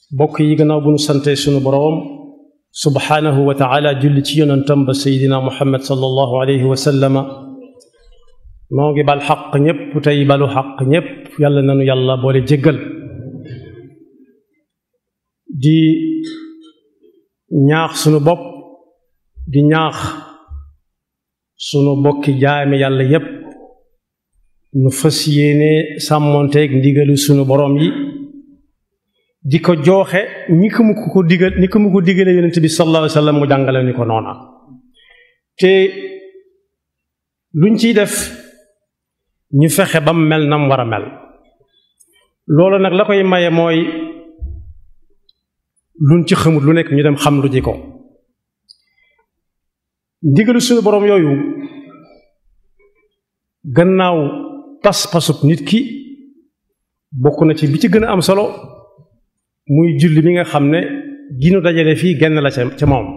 bokk yi gannaaw bu nu sante sunu boroom subhaanahu wa taala julli ci yonentam ba seydina muhammad sallallahu alayhi wa sallama noo ngi bal xaq ñépp tey balu xaq ñépp yàlla nanu yàlla boole jéggal di ñaax sunu bopp di ñaax sunu bokki jaame yàlla yépp nu fas yéene sàmmonteeg ndigalu sunu boroom yi di ko jooxe ni ko mu ko digal ni ko mu ko digale yonent bi sallallahu alayhi wa sallam mu jàngale ni ko noona te luñ ciy def ñu fexe ba mu mel nam war a mel loolu nag la koy maye mooy luñ ci xamut lu nekk ñu dem xam lu ji ko ndigalu suñu boroom yooyu gannaaw pas-pasub nit ki bokk na ci bi ci gën a am solo muy julli mi nga xam ne ginu dajale fii genn la ca ca moom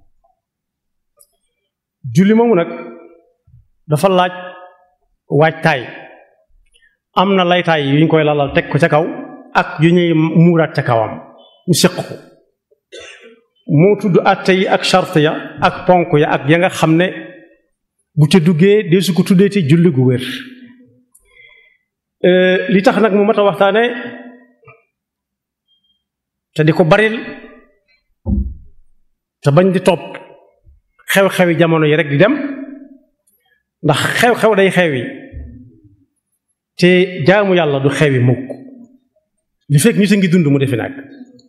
julli moomu nag dafa laaj waajtaay am na laytaay yu ñu koy lalal teg ko ca kaw ak yu ñuy muuraat ca kawam ñu séq ko moo tudd àtte yi ak charte ya ak ponk ya ak ya nga xam ne bu ca duggee dee su ko tuddee ci julli gu wér li tax nag mu mat a waxtaane te di ko baril te bañ di topp xew-xewi jamono yi rek di dem ndax xew-xew day xewi te jaamu yàlla du xewi mukk li fekk nit a ngi dund mu defi nag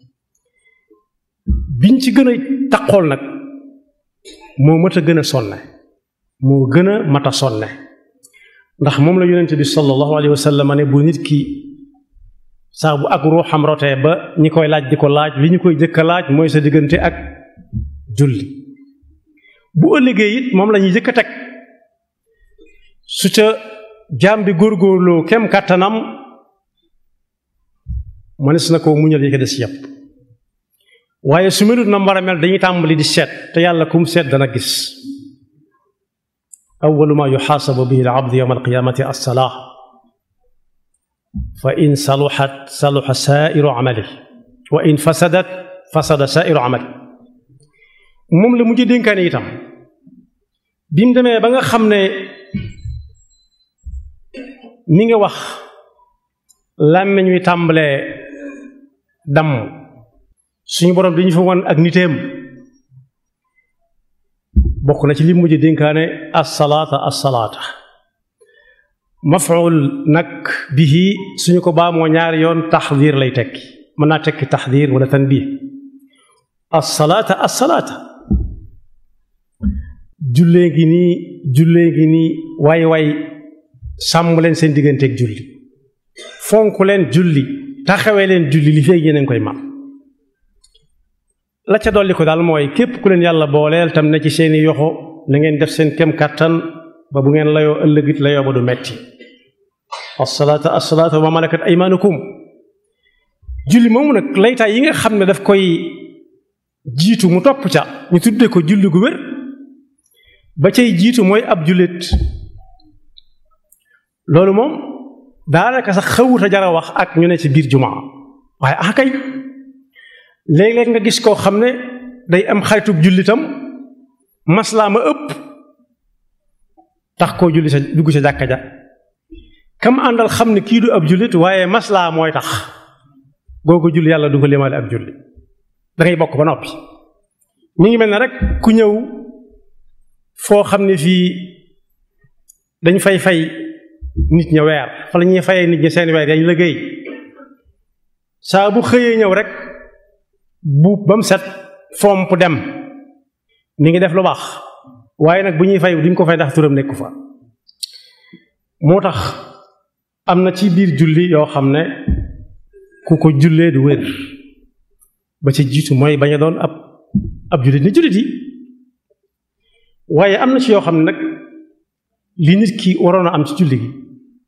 biñ ci gën a taqool nag moo mat a gën a sonne moo gën a mat a sonne ndax moom la yonent bi sallallahu alayhi wa sallam ne bu nit ki saa bu ak ruuxam rotee ba ñi koy laaj di ko laaj li ñu koy jëkk a laaj mooy sa diggante ak julli bu ëllëgee it moom la ñuy jëkk a teg su ca jaam bi góorgóorloo kem kàttanam mënees na koo muñal yi ko des yépp waaye su melut na war a mel dañuy tàmbali di seet te yàlla kum seet dana gis awalu ma yuxaasabu bihi al abdu yowma alqiyaamati alsalaa fa in saluxat saluxa saairu amali wa in fasadat fasada saairu amali moom la mujj dénkaane itam bi mu demee ba nga xam ne mi nga wax làmmiñ wi tàmbalee damm suñu borom dañu fa wan ak niteem bokk na ci li mujj dénkaane assalaata assalaata mafuul nag bihi suñu ko baamoo ñaari yoon taxdiir lay tekki mën naa tekki taxdiir wala tanbiih assalaata assalaata jullee ngi nii jullee ngi nii waay waay sàmm leen seen digganteeg julli fonk leen julli taxawee leen julli li feeg yéen koy man la ca dolli ko daal mooy képp ku leen yàlla booleel tam ne ci seeni yoxo na ngeen def seen kem kàttan ba bu ngeen layoo ëllëgit layoo ba du metti assalaata assalaata wa ma malakat aymaanukum julli moomu nag laytaay yi nga xam ne daf koy jiitu mu topp ca ñu tuddee ko julli gu wér ba cay jiitu mooy ab jullit loolu moom daanaka sax xawut a jara wax ak ñu ne ci biir jumaa waaye ah kay léeg-léeg nga gis koo xam ne day am xaritub jullitam maslaa ma ëpp tax koo julli sa dugg sa jàkka ja kam àndal xam ne kii du ab jullit waaye maslaa mooy tax googu julli yàlla du ko limaale ab julli dangay bokk ba noppi mi ngi mel ne rek ku ñëw foo xam ne fii dañ fay fay nit ña weer fa la ñuy fayee nit ñi seen weer dañ liggéey saa bu xëyee ñëw rek buub ba mu set fomp dem mi ngi def lu baax waaye nag bu ñuy fay duñ ko fay ndax turam nekku fa moo tax am na ci biir julli yoo xam ne ku ko jullee du wér ba ci jiitu mooy bañ a doon ab ab jullit ni jullit yi waaye am na ci yoo xam ne nag li nit ki waroon a am ci julli gi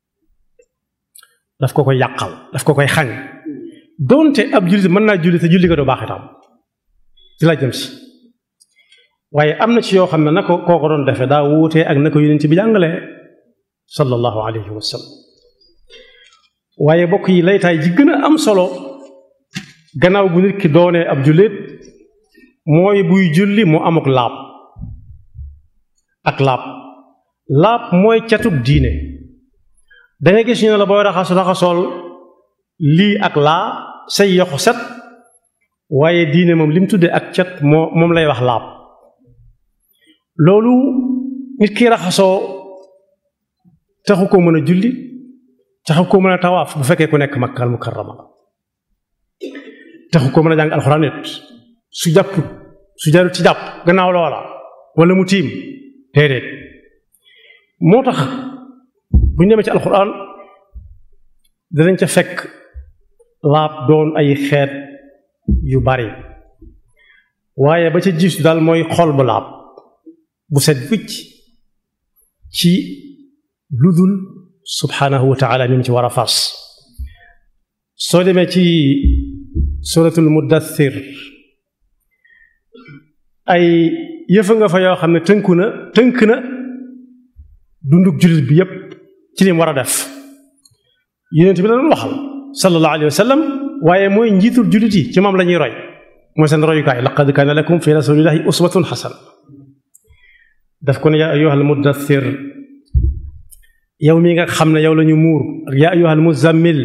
daf ko koy yàqal daf ko koy xañ doonte ab jullit mën naa julli te julli nga doo baax itam ci la jëm si waaye am na ci yoo xam ne na ko koo ko doon defee daa wuutee ak na ko yonent bi jàngalee sallallahu alayhi wa sallam waaye bokk yi laytaay ji gën a am solo gannaaw bu nit ki doonee ab jullit mooy buy julli mu amuk laab ak laab laab mooy catug diine dangay gis ñu ne la booy raxasu raxasool lii ak laa say yoxu set waaye diine moom li mu tuddee ak cat moo moom lay wax laab loolu nit ki raxasoo taxu ko mën a julli taxu ko mën a tawaaf bu fekkee ku nekk makkal mukarrama taxu ko mën a jàng alxuraan nit su jàpp su jarut ci jàpp gannaaw loola wala mu tiim déedéet moo tax bu ñu demee ci alxuraan danañ ca fekk laab doon ay xeet yu bari waaye ba ca jiitu daal mooy xol bu laab bu set wicc ci ludul subhanahu wa taala mi ci war a fas soo demee ci suratul muddathir ay yëfa nga fa yoo xam ne tënku na tënk na dundug jullit bi yépp ci lim war a def yonent bi la doon waxal sallallahu alayhi wa sallam waaye mooy njiitul jullit yi ci moom la ñuy roy mooy seen royukaay laqad kaana lakum fi rasulillahi uswatun xasana daf ko ne yaa ayyuhal muddathir yow mi nga xam ne yow la ñu muur ak yaa ayyuhal muzammil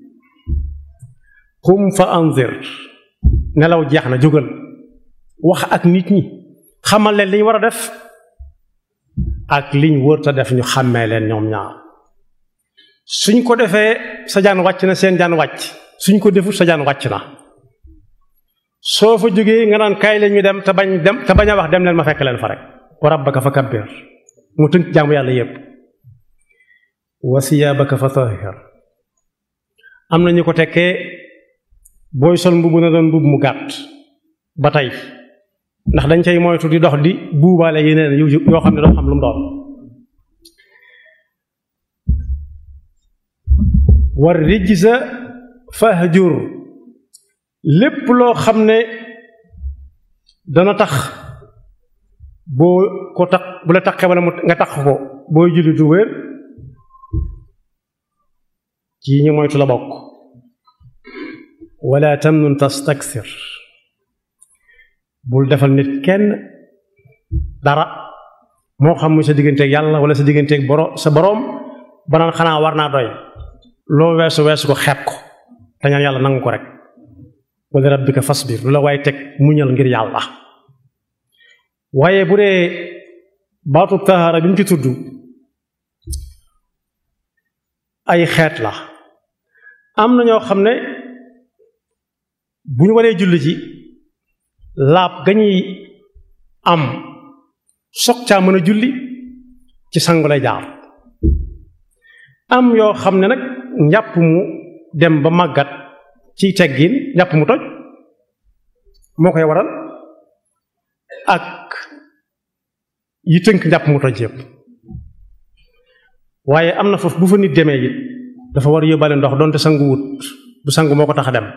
qum fa anzir nelaw jeex na jógal wax ak nit ñi xamal leen li ñu war a def ak liñ wërta def ñu xàmmee leen ñoom ñaar suñ ko defee sa jaan wàcc na seen jaan wàcc suñ ko defut sa jaan wàcc na soo fa jógee nga naan kaay leen ñu dem te bañ dem te bañ a wax dem leen ma fekk leen fa rek wa rabbaka fa kabbir mu tënk jaamu yàlla yépp wa siyaabaka fa tahir am na ñu ko tekkee booy sol mbubb na doon mbubb mu gàtt ba tey ndax dañ cay moytu di dox di buubaale yeneen yu yoo xam ne doo xam lu mu doon war rijza fahjur lépp loo xam ne dana tax boo ko tax bu la taxee wala mu nga tax ko booy julli du wér ci ñu moytu la bokk wala tamnun tastakthir bul defal nit kenn dara moo xam muy sa digganteeg yàlla wala sa digganteeg boro sa boroom banaan xanaa war naa doy loo weesu weesu ko xeeb ko te ñaan yàlla nangu ko rek wala rabbika fasbir lu la waaye teg muñal ngir yàlla waaye bu dee baatu tahaara bi mu ci tudd ay xeet la am na ñoo xam ne bu ñu waree julli ji laab gañuy am soog caa mën a julli ci sangu lay jaar am yoo xam ne nag njàpp mu dem ba màggat ci teggin njàpp mu toj moo koy waral ak yi tënk njàpp mu toj yëpp waaye am na foofu bu fa nit demee it dafa war yóbbaale ndox doonte sangu wut du sangu moo ko tax a dem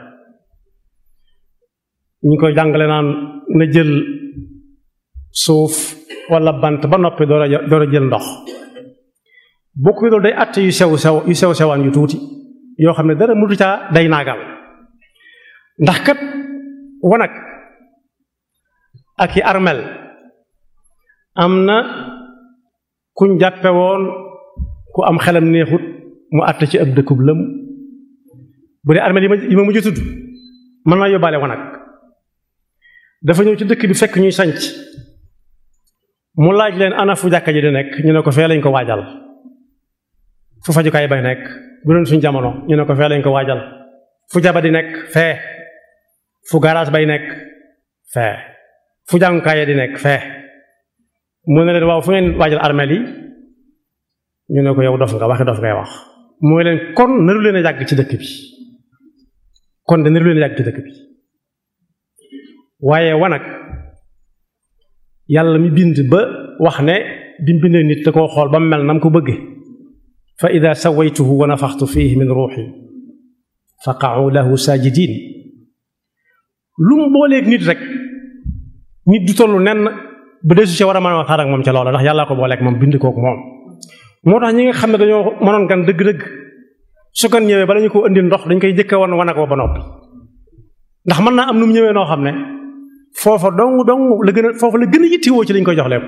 ñu koy jàngale naan na jël suuf wala bant ba noppi door a door a jël ndox bokk yi loolu day àtte yu sew sew yu sew sewaan yu tuuti yoo xam ne dara mutu caa day naagal ndax kat wanag ak i armel am na kuñ jàppe woon ku am xelam neexut mu àtte ci ab dëkkub lëm bu dee armel yi ma yi ma mujj tudd mën naa yóbbaale wanag dafa ñëw ci dëkk bi fekk ñuy sanc mu laaj leen ana fu jàkka ji di nekk ñu ne ko fee lañ ko waajal fu fajukaay bay nekk bu doon suñ jamono ñu ne ko fee lañ ko waajal fu jaba di nekk fee fu garage bay nekk fee fu jàngukaay di nekk fee mu ne leen waaw fu ngeen waajal armeel yi ñu ne ko yow dof nga waxi dof ngay wax mooy leen kon naru leen a yàgg ci dëkk bi kon de naru leen a yàgg ci dëkk bi waaye wanag yàlla mi bind ba wax ne bi mu bindee nit da koo xool ba mu mel na mu ko bëgge fa ida sawaytuhu wa nafaxtu fihi min ruuxi fa qa'u lahu sajidin lu mu booleeg nit rek nit du tollu nenn ba desu ci war a mën a waxtaan ak moom ca loola ndax yàllaa ko booleeg moom bind kooku moom moo tax ñi nga xam ne dañoo mënoon gan dëgg-dëgg su kan ñëwee bala ñu ko indi ndox dañ koy njëkk a wan wanag wa ba noppi ndax mën naa am nu mu ñëwee noo xam ne foofa dong dong la gën a foofa la gën a yittewoo ci lañ koy jox lépp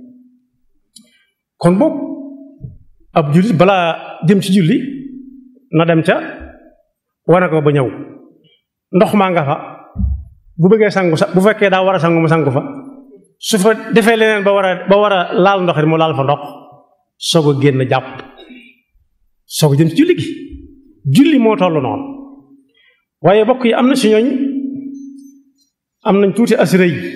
kon boog ab jullit balaa jëm ci julli na dem ca wane ko ba ñëw ndox maa nga fa bu bëggee sangu sa bu fekkee daa war a sangu mu sangu fa su fa defee leneen ba war a ba war a laal ndox it mu laal fa ndox soog a génn jàpp soog a jëm ci julli gi julli moo toll noonu waaye bokk yi am na si ñooñ am nañ tuuti assuré yi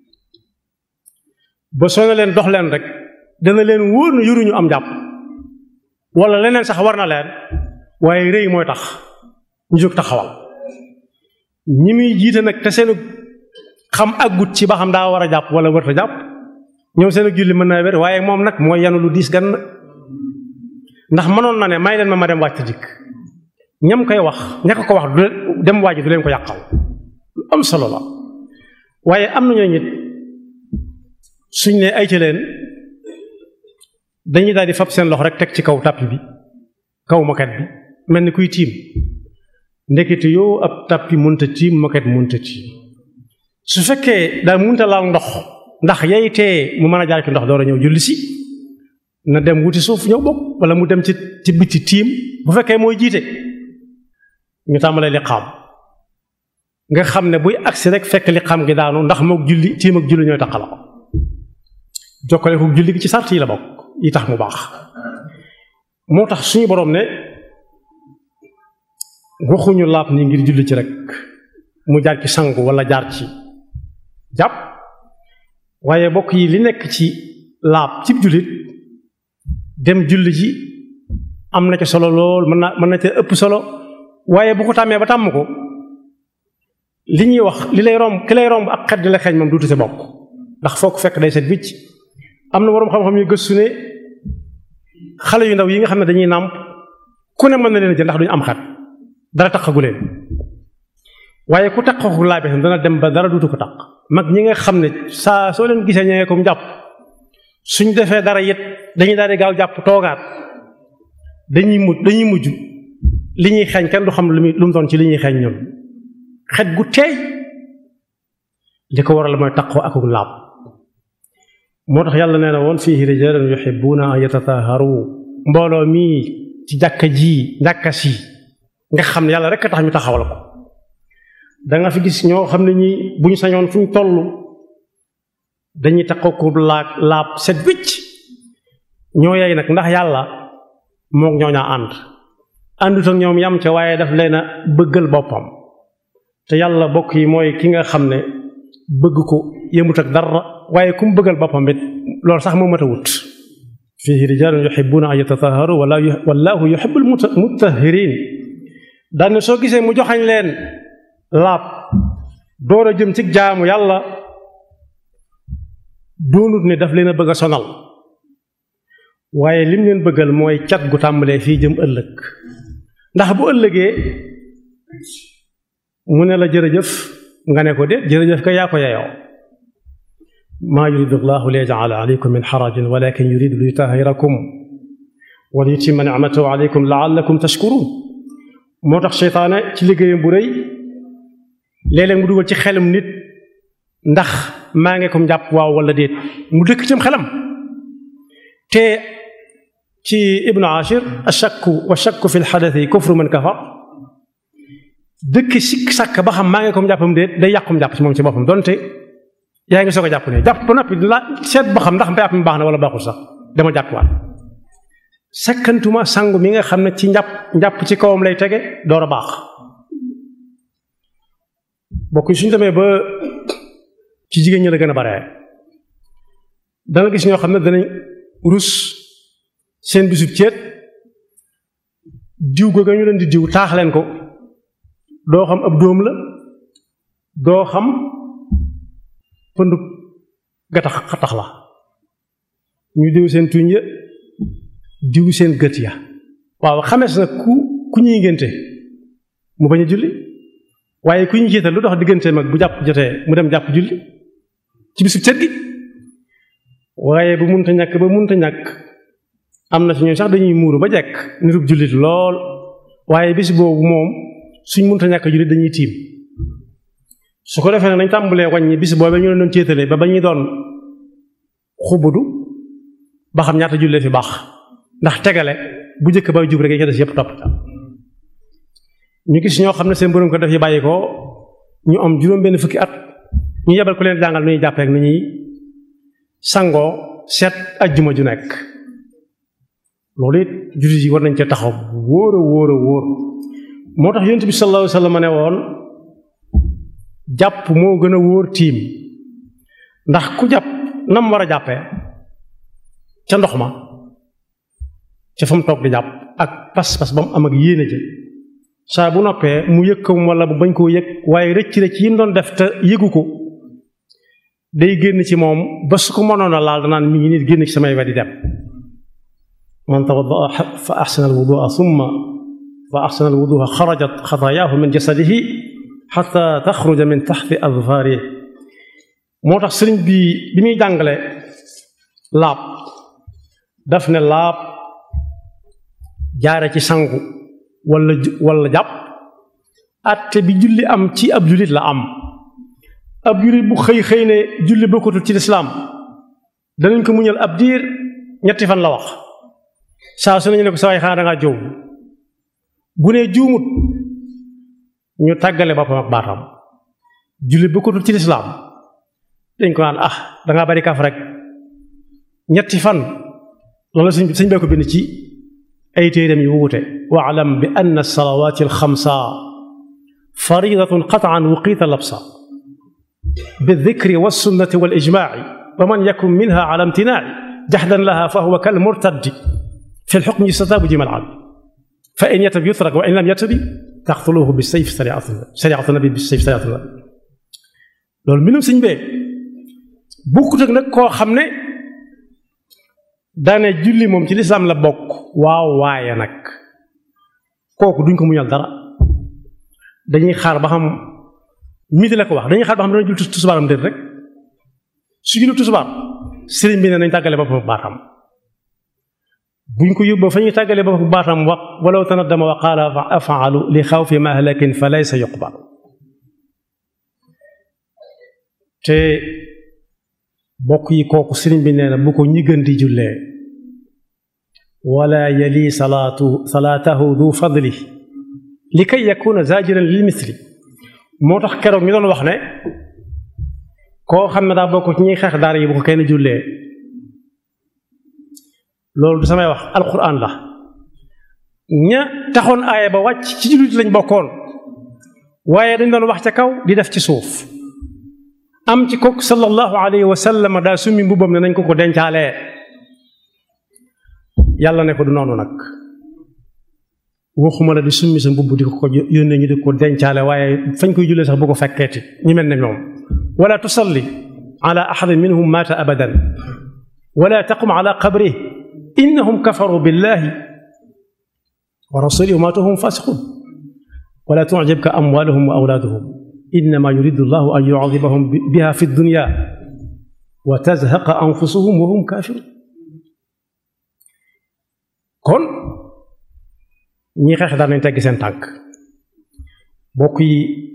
ba soo ne leen dox leen rek dana leen wóor na yoruñu am jàpp wala leneen sax war na leen waaye rëy mooy tax ñu jóg taxawal ñi muy jiite nag te seenu xam aggut ci ba xam daa war a jàpp wala wërta jàpp ñoom seenu julli mën naa wér waaye moom nag mooy yanu lu diis gan ndax mënoon na ne may leen ma ma dem wàcc dikk ñam koy wax ña ko ko wax du dem waaj du leen ko yàqal lu am solo la waaye am na ñoo nit suñ ne ay ca leen dañuy daal di fab seen loxo rek teg ci kaw tàppi bi kaw moket bi mel ni kuy tiim ndekete yoo ab tàppi munta tiim moket munta tiim su fekkee daal munta laal ndox ndax yay tee mu mën a jaar ci ndox door a ñëw julli si na dem wuti suuf ñëw bokk wala mu dem ci ci biti tiim bu fekkee mooy jiite ñu tàmbalee li xam nga xam ne buy agsi rek fekk li xam gi daanu ndax mook julli tiim ak julli ñooy taqala ko jokkale ko julli gi ci sart yi la bokk yi tax mu baax moo tax suñu boroom ne waxuñu laab nii ngir julli ci rek mu jaar ci sangu wala jaar ci jàpp waaye bokk yi li nekk ci laab ci jullit dem julli ji am na ci solo lool mën na mën na ca ëpp solo waaye bu ko tàmmee ba tàmm ko li ñuy wax li lay romb ki lay romb ak xet di la xeeñ moom duutu sa bokk ndax foo ko fekk day set wicc am na boroom xam-xam yu gëstu ne xale yu ndaw yi nga xam ne dañuy nàmp ku ne mën na leen jël ndax duñu am xet dara taqagu leen waaye ku taqagu laabe dana dem ba dara duutu ko taq mag ñi nga xam ne saa soo leen gisee ñëwee comme jàpp suñ defee dara it dañuy daal di gaaw jàpp toogaat dañuy mujj dañuy mujj li ñuy xeeñ kenn du xam lu muy lu mu doon ci li ñuy xeeñ ñoom xet gu teey li ko waral mooy taqoo akuk laab moo tax yàlla nee na woon fiihi rijaalun yuhibbuuna an yatatahharu mbooloo mii ci jàkka ji jàkka si nga xam ne yàlla rek a tax ñu taxawal ko da nga fi gis ñoo xam ne ñi bu ñu sañoon fu ñu toll dañuy taqoo ko laag laab set wicc ñoo yey nag ndax yàlla mook ñoo ñaa ànd àndut ak ñoom yam ca waaye daf leen a bëggal boppam te yàlla bokk yi mooy ki nga xam ne bëgg ko yëmut ak dara waaye ku mu bëggal boppam it loolu sax moo mat a wut fiihi rijaalun yuhibbuuna an yatatahharu wallaahu yuhibbul mutahhirin daane soo gisee mu joxañ leen laab door a jëm ci jaamu yàlla doonut ne daf leen a bëgg a sonal waaye lim leen bëggal mooy cat gu tàmbalee fii jëm ëllëg ndax bu ëllëgee mu ne la jërëjëf nga ne ko déet jërëjëf ka yaa ko yeyoo maa yuridu llahu li yaj'ala alaykum min xarajin walakin yuridu li yutahhirakum wa li yutimma ni'matahu alaykum la'allakum tashkurun moo tax seytaane ci liggéeyam bu rëy léeg-léeg mu dugal ci xelum nit ndax maa ngi ko jàpp waaw wala déet mu dëkk cim xelam te ci ibnu ashir ashakku wa shakku fi lxadati kufru man kafar dëkk sikk sàkk ba xam maa ngi ko jàppam déet day yàqum jàpp ci moom ci boppam donte yaa ngi soog a jàpp ne jàpp ba noppi la seet ba xam ndax jàpp mi baax na wala baaxul sax dama jàppuwaat sakkantuma sangu mi nga xam ne ci njàpp njàpp ci kawam lay tege door a baax bokk suñu demee ba ci jigéen ñi la gën a bare danga gis ñoo xam ne danañ rus seen bisub ceet diw googu ñu leen di diw taax leen ko doo xam ab dóom la doo xam pëndu gatax xatax la ñu diw seen tuñ ya diw seen gët ya waaw xamees na ku ku ñuy ngénte mu bañ a julli waaye ku ñu jiital lu dox diggante mag bu jàpp jotee mu dem jàpp julli ci bisu cet gi waaye bu munta ñàkk ba munta ñàkk am na ci ñoom sax dañuy muuru ba jekk nirub jullit lool waaye bis boobu moom suñ munta ñàkk jullit dañuy tiim su ko defee nag nañ tàmbalee wàññi bis boobu ñu leen doon céetalee ba ba ñuy doon xubudu ba xam ñaata jullee fi baax ndax tegale bu njëkk bay jub rek yi ca des yépp topp ñu gis ñoo xam ne seen borom ko def yi bàyyi ko ñu am juróom benn fukki at ñu yebal ku leen jàngal nu ñuy jàppee ak nu ñuy sangoo seet ajjuma ju nekk loolu it jullit yi war nañ cee taxaw wóor a wóor a wóor moo tax yonent bi sallallahu alayhi wa sallam ne woon jàpp moo gën a wóor tiim ndax ku jàpp nam war a jàppee ca ndox ma ca fa mu toog di jàpp ak pas-pas ba mu am ak yéene ja saa bu noppee mu yëg ko wala bu bañ koo yëg waaye rëcc rëcc yi mu doon def te yëgu ko day génn ci moom ba su ko mënoon a laal danaan mi ngi nit génn ci samay wet di dem man tawaddaa fa axsana alwudua summa fa axsana alwudua xarajat xataayaahu min jasadihi xata taxruja min taxti adfaarihi moo tax sëriñ bi bi muy jàngale laab daf ne laab jaare ci sangu wala wala jàpp atte bi julli am ci ab jullit la am ab jullit bu xëy xëy ne julli bokkatul ci lislaam danañ ko muñal ab diir ñetti fan la wax saa su nañu ne ko sa waay xanaa dangaa jow bu nee juumut ñu tàggale boppam ak baatam julli bokkatul ci lislaam dañ ko naan ah dangaa bari kaf rek ñetti fan loolu sëñ sëñ bee ko bind ci ay téeram yu wuute waalam bi anna salawaati alxamsa faridatun qataan wuqiita labsa بالذكر والسنة والإجماع ومن يكن منها على امتناع جحدا لها فهو كالمرتد في الحكم يستتاب جمع العام فإن يتب يترك وإن لم يتب تقتلوه بالسيف سريعة سريعة النبي بالسيف سريعة النبي loolu mbindum sëñ bee bukkut ak nag koo xam ne daane julli moom ci lislaam la bokk waaw waaye nag kooku duñ ko muñal dara dañuy xaar ba xam midi la ko wax dañuy xaar ba xam dana julli tusubaaram déet rek su julli tusubaar sëriñ bi ne nañ tàggale boppam baatam buñ ko yóbbu fa ñuy tàggale boppam baatam wax walaw tanaddama wa qaala afaalu li xawfi mahlakin fa laysa yuqbal te bokk yi kooku sëriñ bi nee na bu ko ñi gën di jullee wala yali salaatu salaatahu du fadli li kay yakuna zajiran lil misli moo tax keroog ñu doon wax ne koo xam ne daa bokk ci ñuy xeex daara yi bu ko kenn jullee loolu du samay wax alquran la ña taxoon aaya ba wàcc ci jullit lañ bokkoon waaye dañ doon wax ca kaw di def ci suuf am ci kooku sallallahu alayhi wa sallam daa summi mbubbam ne nañ ko ko dencaalee yàlla ne ko du noonu nag waxuma la di summi sa mbubb di ko ko yónnee ñu di ko dencaale waaye fañ koy jullee sax bu ko fekkeeti ñu mel ne ñoom wala tusalli ala ahadin minhum maata abadan wala taqum ala qabrih innahum kafaru billahi wa rasulihi wa maatu hum fasiqun wala tucjibka amwaluhum wa awlaaduhum innama yuridu llahu an yucadibahum biha fi dunya wa tazhaqa anfusuhum wa hum kafirun kon ñi xeex daal nañ tegg seen tànk bokk yi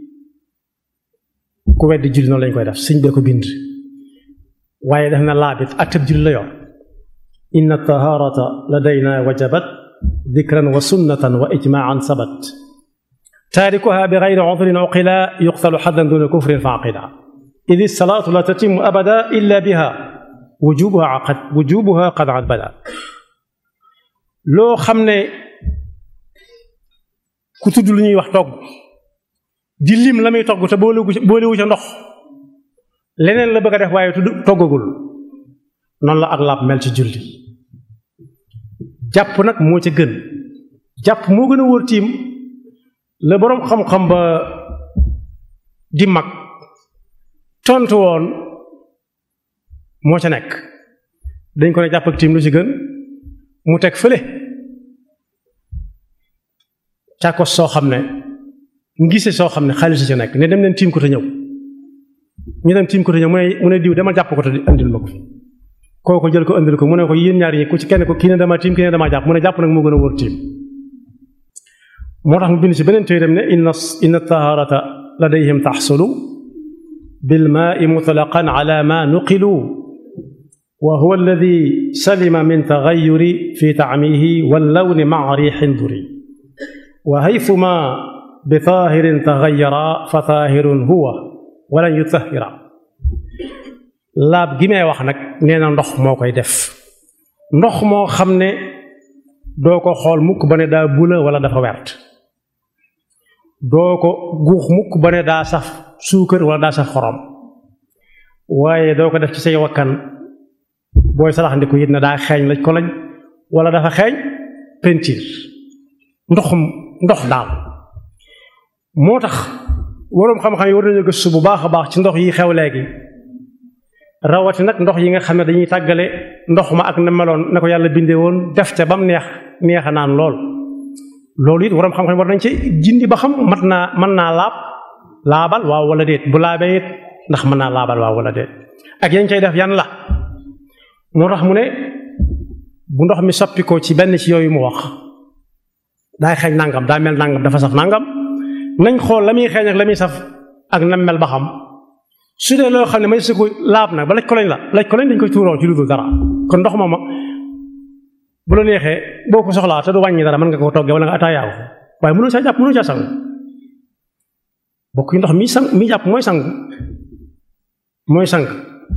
ku weddi julli noonu lañ koy def sëñ bee ko bind waaye def na laabit atteb julli la yor inna taharata ladayna wajabat dikran wa sunnatan wa ijmaan sabat taarikuha bi gayri udrin uqila yuqtalu xaddan duna kufrin fa aqida id salaatu la tatimu abada illa biha wujubuha qad wujubuha qad ad bada loo xam ne ku tudd lu ñuy wax togg di lim la muy togg te boolewu boolewu ca ndox leneen la bëgg a def waaye tudd toggagul noonu la ak laab mel ci julli jàpp nag moo ca gën jàpp moo gën a wóor tiim la boroom xam-xam ba di mag tontu woon moo ca nekk dañ ko ne jàpp ak tiim lu ci gën mu teg fële càkkos soo xam ne ngise soo xam ne xaalis ci nekk ne dem leen tiim ko te ñëw ñu dem tiim ko te ñëw mu ne mu ne diw demal jàpp ko te andil ma ko fi kooku jël ko andil ko mu ne ko yéen ñaar yi ku ci kenn ko kii ne dama tiim kii ne dama jàpp mu ne jàpp nag moo gën a wóor tiim moo tax mu bind ci beneen téeram ne inna inna taharata ladayhim taxsulu بالماء مطلقا على ما نقلوا وهو الذي سلم من تغير في طعمه واللون مع ريح دري وهيثما بطاهر تغير فطاهر هو ولن يطهر laab gi may wax nag nee na ndox moo koy def ndox moo xam ne doo ko xool mukk ba ne daa bula wala dafa wert doo ko guux mukk ba ne daa saf suukar wala daa saf xorom waaye doo ko def ci say wakkan booy salax ndi ko yit ne daa xeeñ laj ko lañ wala dafa xeeñ pentiir ndoxum ndox daal moo tax waroom xam-xam yi war nañu gëstu bu baax a baax ci ndox yi xew léegi rawati nag ndox yi nga xam ne dañuy tàggale ndox ma ak na meloon na ko yàlla bindee woon def ca ba mu neex neex a naan lool loolu it waroom xam-xam war nañ ci jindi ba xam mat naa mën naa laab laabal waaw wala déet bu laabee it ndax mën naa laabal waaw wala déet ak yañ cay def yan la moo tax mu ne bu ndox mi soppi ko ci benn ci yooyu mu wax daay xeeñ nangam daa mel nangam dafa saf nangam nañ xool la muy xeeñ ak la muy saf ak nam mel ba xam su dee loo xam ne may su ko laab nag ba laj ko lañ la laj ko lañ dañ koy tuuroo ci lu dul dara kon ndox mooma bu la neexee boo ko soxlaa te du wàññi dara mën nga ko toggee wala nga ataayaa ko waaye mënoo saa jàpp mënoo caa sangu bokk yi ndox mi sang mi jàpp mooy sang mooy sang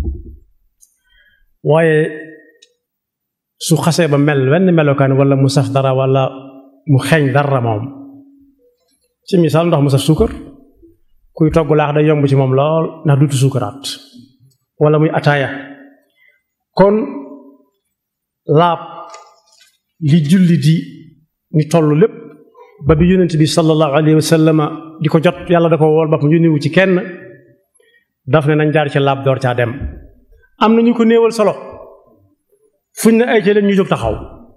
waaye su xasee ba mel wenn melokaan wala mu saf dara wala mu xeeñ dara moom ci misaal ndox mu saf suukar kuy togg laax day yomb ci moom lool ndax duutu suukaraat wala muy ataaya kon laab li julli di ni toll lépp ba bi yonent bi sallallahu alayhi wa sallama di ko jot yàlla da ko wool boppam yónniwu ci kenn daf ne nañ jaar ci laab door caa dem am na ñu ko néewal solo fuñ ne ay ci leen ñu jóg taxaw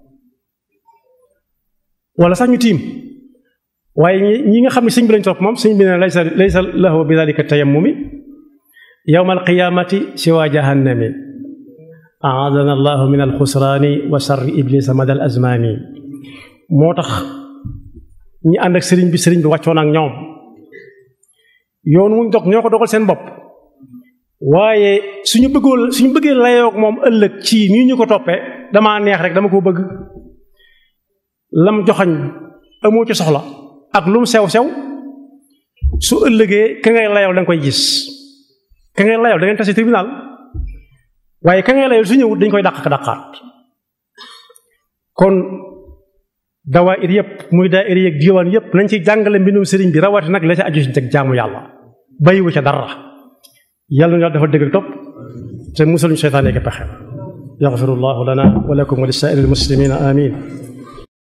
wala sax ñu tiim waaye ñi nga xam ne sëñ bi lañ topp moom sëñ bi ne laysa laysa lahu bi dalika tayammumi yawma alqiyamati siwa jahannami aadana allahu min alxusraani wa sarri iblisa madal azmani moo tax ñi ànd ak sëriñ bi sëriñ bi wàccoon ak ñoom yoon wuñ dog ñoo ko dogal seen bopp waaye suñu bëggoon suñu bëggee layoog moom ëllëg ci nii ñu ko toppee damaa neex rek dama ko bëgg lam joxañ amoo ci soxla ak lu mu sew sew su ëllëgee ka ngay layaw da nga koy gis ka ngay layaw da ngeen tase tribunal waaye ka ngay layaw su ñëwut dañ koy dàq ka dàqaat kon dawaayir yëpp muy daayir yeeg diwaan yëpp nañ ci jàngale mbindum sëriñ bi rawati nag la ca aju ci teg jaamu yàlla bàyyiwu ca dara yàlla na dafa dëgg topp te musaluñu seytaane ak pexe yaxfirullahu lana wa lakum wa li saa'iril muslimina amin